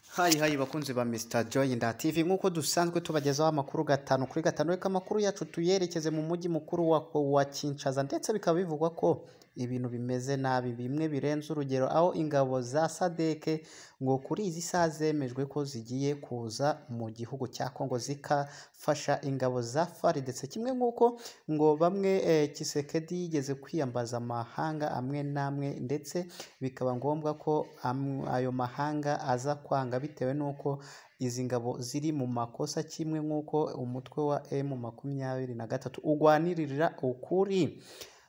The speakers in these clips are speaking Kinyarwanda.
hayi hayi bakunzi ba Mr Joy nda TV nk'uko dusanzwe tubagezaho amakuru gatanu kuri gatanu reka amakuru yacu tuyerekeze mu mujyi mukuru wa, wa Kinshasa ndetse bikaba bivugwa ko ibintu bimeze nabi bimwe birenze urugero aho ingabo za sadeke ngo kuri izi saha zemejwe ko zigiye kuza mu gihugu cya Kongo zikafasha ingabo za fari ndetse kimwe nk'uko ngo bamwe eh, Kisekedi yigeze kwiyambaza amahanga amwe n'amwe ndetse bikaba ngombwa ko am- ayo mahanga aza kwanga bitewe n'uko izi ngabo ziri mu makosa kimwe nk'uko umutwe wa M makumyabiri na gatatu ugwanirira ukuri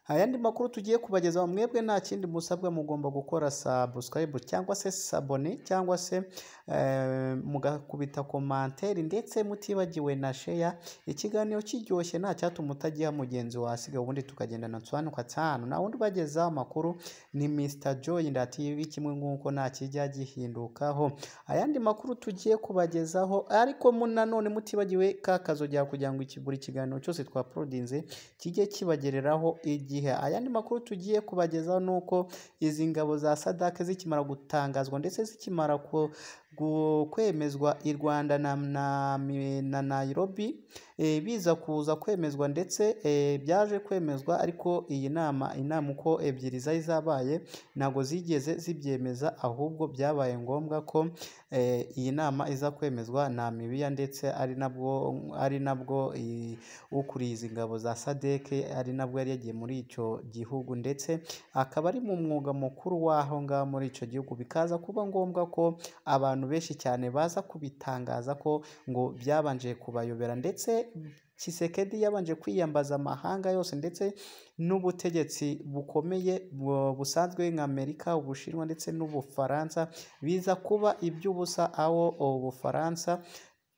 ayandi makuru tugiye kubagezaho mwebwe nta kindi musabwa mugomba gukora subscribe cyangwa se sabone cyangwa se eh, mugakubita komantere ndetse mutibagiwe na sheya ikiganiro kiryoshye nta cyatuma utagiha mugenzi wasiga ubundi tukagendana nsobanuka cyane na wundi ubageza amakuru ni Mr Joy TV kimwe nk'uko nta kijya gihindukaho ayandi makuru tugiye kubagezaho ariko mu nanone mutibagiwe ka kazogera kugira ngo iki- buri kiganiro cyose twaporodinze kijye kibagereraho igihe ayandi makuru tugiye kubagezaho ni uko izi ngabo za sadake zikimara gutangazwa ndetse zikimara ku- gu- kwemezwa i rwanda na, na, mi- na nairobi eh, biza kuza kwemezwa ndetse eh, byaje kwemezwa ariko iyi nama inama uko ebyiri zari zabaye ntabwo zigeze zibyemeza ahubwo byabaye ngombwa ko eh, iyi nama iza kwemezwa na mibiya ndetse ari nabwo ari nabwo iyi- ukuriye izi ngabo za sadeke ari nabwo yari yagiye muri icyo gihugu ndetse akaba ari mu mwuga mukuru w'aho ngaho muri icyo gihugu bikaza kuba ngombwa ko abantu benshi cyane baza kubitangaza ko ngo byabanje kubayobera ndetse Kisekedi yabanje kwiyambaza amahanga yose ndetse n'ubutegetsi bukomeye bu- busanzwe nka Amerika, Ubushinwa ndetse n'Ubufaransa biza kuba iby'ubusa aho Ubufaransa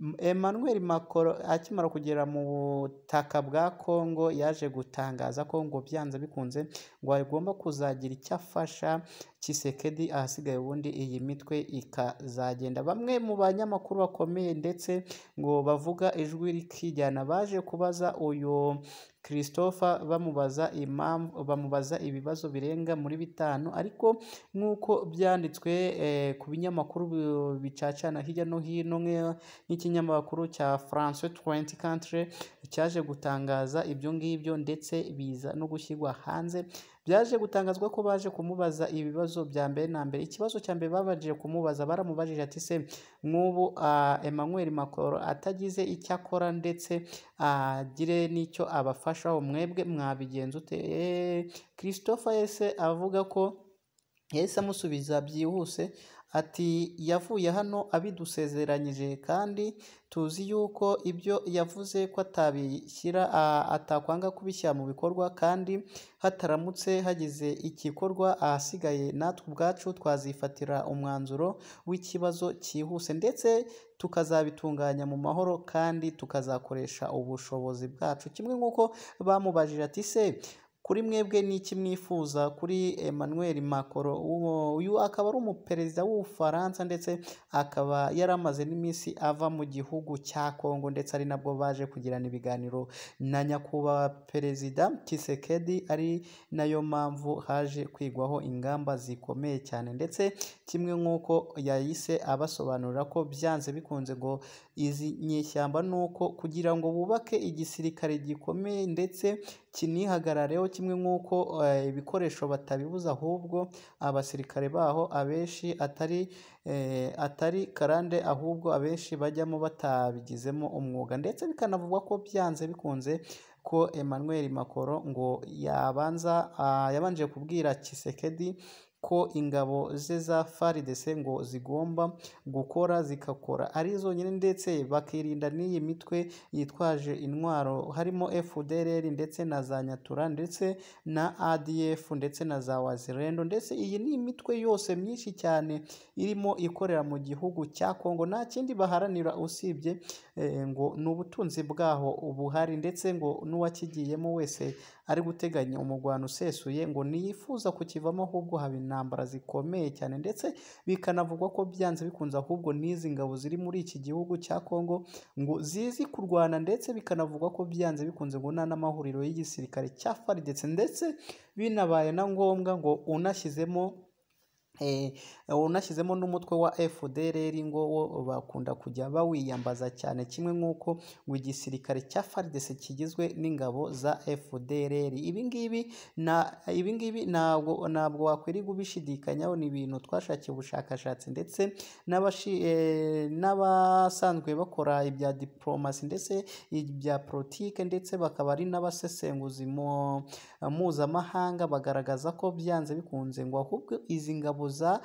M- Emmanuel Macron akimara kugera mu butaka bwa Congo yaje gutangaza ko ngo byanze bikunze ngo agomba kuzagira icyo afasha Tshisekedi ahasigaye ubundi iyi mitwe ikazagenda bamwe mu banyamakuru bakomeye ndetse ngo bavuga ijwi rikijyana baje kubaza uyu Christopher bamubaza impamvu bamubaza ibibazo birenga muri bitanu ariko nk'uko byanditswe eh, ku binyamakuru bi- bicacana hirya no hino nk'- nk'ikinyamakuru cya France 20 Country cyaje gutangaza ibyo ngibyo ndetse biza no gushyirwa hanze byaje gutangazwa ko baje kumubaza ibibazo bya mbere na mbere ikibazo cya mbere babanje kumubaza baramubajije ati se nk'ubu ah, Emmanuel Macron atagize icyo akora ndetse agire n'icyo abafashaho mwebwe mwabigenza ute Eh, Christopher yese avuga ko yahise amusubiza byihuse ati yavuye hano abidusezeranyije kandi tuzi yuko ibyo yavuze ko atabishyira a- atakwanga kubishyira mu bikorwa kandi hataramutse hagize igikorwa ahasigaye natwe ubwacu twazifatira umwanzuro w'ikibazo cyihuse ndetse tukazabitunganya mu mahoro kandi tukazakoresha ubushobozi bwacu kimwe nk'uko bamubajije ati se kuri mwebwe ni iki mwifuza kuri Emmanuel Macron uwo uyu akaba ari umuperezida w'Ubufaransa ndetse akaba yari amaze n'iminsi ava mu gihugu cya Kongo ndetse ari nabwo baje kugirana ibiganiro na nyakubahwa perezida Tshisekedi ari nayo mpamvu haje kwigwaho ingamba zikomeye cyane ndetse kimwe nk'uko yahise abasobanurira ko byanze bikunze ngo izi nyeshyamba ni uko kugira ngo bubake igisirikare gikomeye ndetse kinihagarareho kimwe nk'uko eh, ibikoresho batabibuza ahubwo abasirikare baho abenshi atari eh, atari karande ahubwo abenshi bajyamo batabigizemo umwuga ndetse bikanavugwa ko byanze bikunze ko Emmanuel Macron ngo yabanza ah, yabanje kubwira Tshisekedi ko ingabo ze za FARDC ngo zigomba gukora zigakora ari zonyine ndetse bakirinda n'iyi mitwe yitwaje intwaro harimo FDLR ndetse na za Nyatura ndetse na ADF ndetse na za Wazirendo ndetse iyi ni imitwe yose myinshi cyane irimo ikorera mu gihugu cya Kongo nta kindi baharanira usibye eh, ngo ni ubutunzi bwaho ubuhari ndetse ngo n'uwakigiyemo wese ari guteganya umugwano usesuye ngo ntiyifuza kukivamo ahubwo haba intambara zikomeye cyane ndetse bikanavugwa ko byanze bikunze ahubwo n'izi ngabo ziri muri iki gihugu cya Kongo ngo zizi kurwana ndetse bikanavugwa ko byanze bikunze ngo nta n'amahuriro y'igisirikare cya FARDC ndetse binabaye na ngombwa ngo unashyizemo Eh, unashyizemo n'umutwe wa FDLR ngo wo bakunda kujya bawiyambaza cyane kimwe nk'uko ngo igisirikare cya FARDC kigizwe n'ingabo za FDLR ibi ngibi na ibi ngibi ntabwo ntabwo wakwirirwa ubishidikanyaho ni ibintu twashakiye ubushakashatsi ndetse n'abashi eh, n'abasanzwe bakora ibya diplomasi ndetse ibya politike ndetse bakaba ari n'abasesenguzi mu mpuzamahanga bagaragaza ko byanze bikunze ngo ahubwo izi ngabo za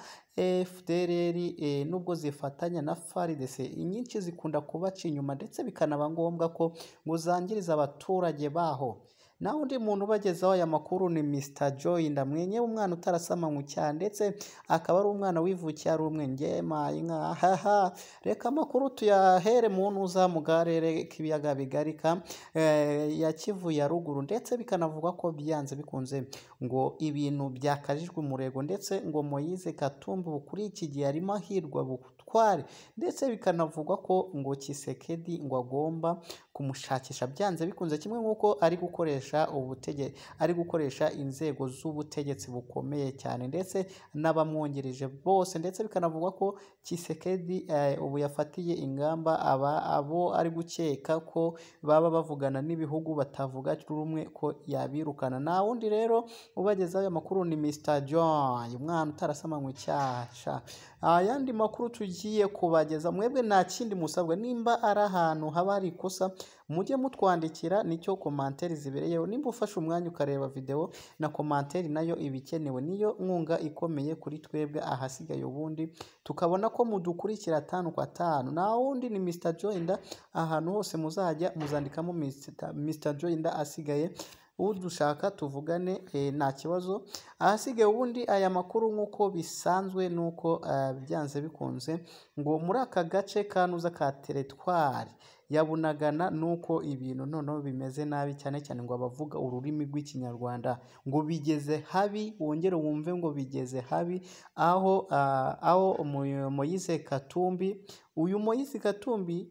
FDLR eh, nubwo zifatanya na FARDC inyinshi zikunda kubaca inyuma ndetse bikanaba ngombwa ko ngo zangiriza abaturage baho naho undi muntu ubagezaho aya makuru ni Mr Joy Ndamwenye umwana utarasamanywe cyane ndetse akaba ari umwana wivukiye ari umwe mayi nkahaha reka amakuru tuyahere muntu uza mu karere k'ibiyaga bigarika eh, ya Kivu ya ruguru ndetse bikanavuga ko byanze bikunze ngo ibintu byakajijwe umurego ndetse ngo Moise Katumbi kuri iki gihe arimo ahirwa butware ndetse bikanavugwa ko ngo Kisekedi ngo agomba kumushakisha byanze bikunze kimwe nk'uko ari gukoresha ubutege ari gukoresha inzego z'ubutegetsi bukomeye cyane ndetse n'abamwungirije bose ndetse bikanavugwa ko Kisekedi eh, ubu yafatiye ingamba aba abo ari gukeka ko baba bavugana n'ibihugu batavuga rumwe ko yabirukana nta wundi rero ubagezaho aya makuru ni Mr John umwana utarasamanywe cyasha ayandi makuru tugiye kubageza mwebwe nta kindi musabwa nimba ari ahantu haba hari ikosa mujye mutwandikira nicyo komanteri zibereyeho nimba ufashe umwanya ukareba videwo na komanteri nayo iba ikenewe niyo nkunga ikomeye kuri twebwe ahasigaye ubundi tukabona ko mudukurikira atanu kwa atanu nta wundi ni Mr Joinda ahantu hose muzajya muzandikamo Mr Mr Joinda asigaye udushaka tuvugane eh, nta kibazo ahasigaye ubundi aya makuru nk'uko bisanzwe nuko eh, byanze bikunze ngo muri aka gace kanuza ka teretwari yabunagana nuko ibintu noneho bimeze nabi cyane cyane ngo abavuga ururimi rw'ikinyarwanda ngo bigeze habi wongere wumve ngo bigeze habi aho ah, aho Moy- Moise Katumbi uyu Moise Katumbi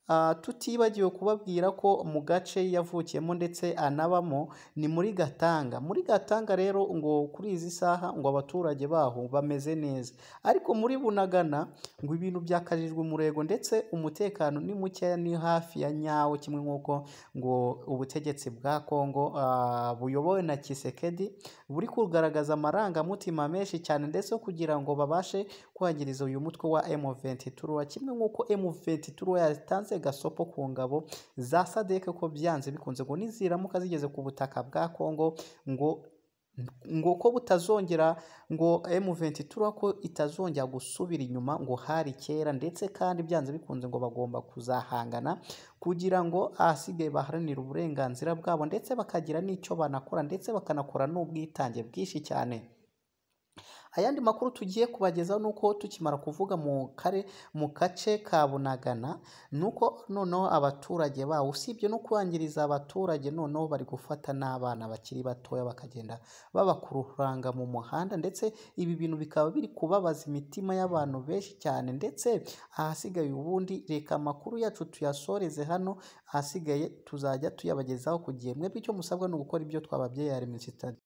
Ah, tutibagiwe kubabwira ko mu gace yavukiyemo ndetse anabamo ni muri Gatanga muri Gatanga rero ngo kuri izi saha ngo abaturage baho bameze neza ariko muri Bunagana ngo ibintu byakajijwe umurego ndetse umutekano ni mukeya ni hafi ya nyawo kimwe nk'uko ngo ubutegetsi bwa Kongo ah, buyobowe na Kisekedi buri kugaragaza amarangamutima menshi cyane ndetse kugira ngo babashe kwangiriza uyu mutwe wa M23 kimwe nk'uko M23 yatanze gasopo ku ngabo za SADC ko byanze bikunze ngo niziramuka zigeze ku butaka bwa Kongo ngo ngo ko butazongera ngo M23 ko itazongera gusubira inyuma ngo hari kera ndetse kandi byanze bikunze ngo bagomba kuzahangana kugira ngo ahasigaye baharanire uburenganzira bwabo ndetse bakagira n'icyo banakora ndetse bakanakora n'ubwitange bwinshi cyane ayandi makuru tugiye kubagezaho ni uko tukimara kuvuga mu kare mu gace ka bunagana ni uko noneho abaturage bawo usibye no kwangiriza abaturage noneho bari gufata n'abana bakiri batoya bakagenda babakururanga mu muhanda ndetse ibi bintu bikaba biri kubabaza imitima y'abantu benshi cyane ndetse ahasigaye ubundi reka amakuru yacu tuyasoreze hano ahasigaye tuzajya tuyabagezaho ku gihe mwebwe icyo musabwa ni ugukora ibyo twababyeyi hari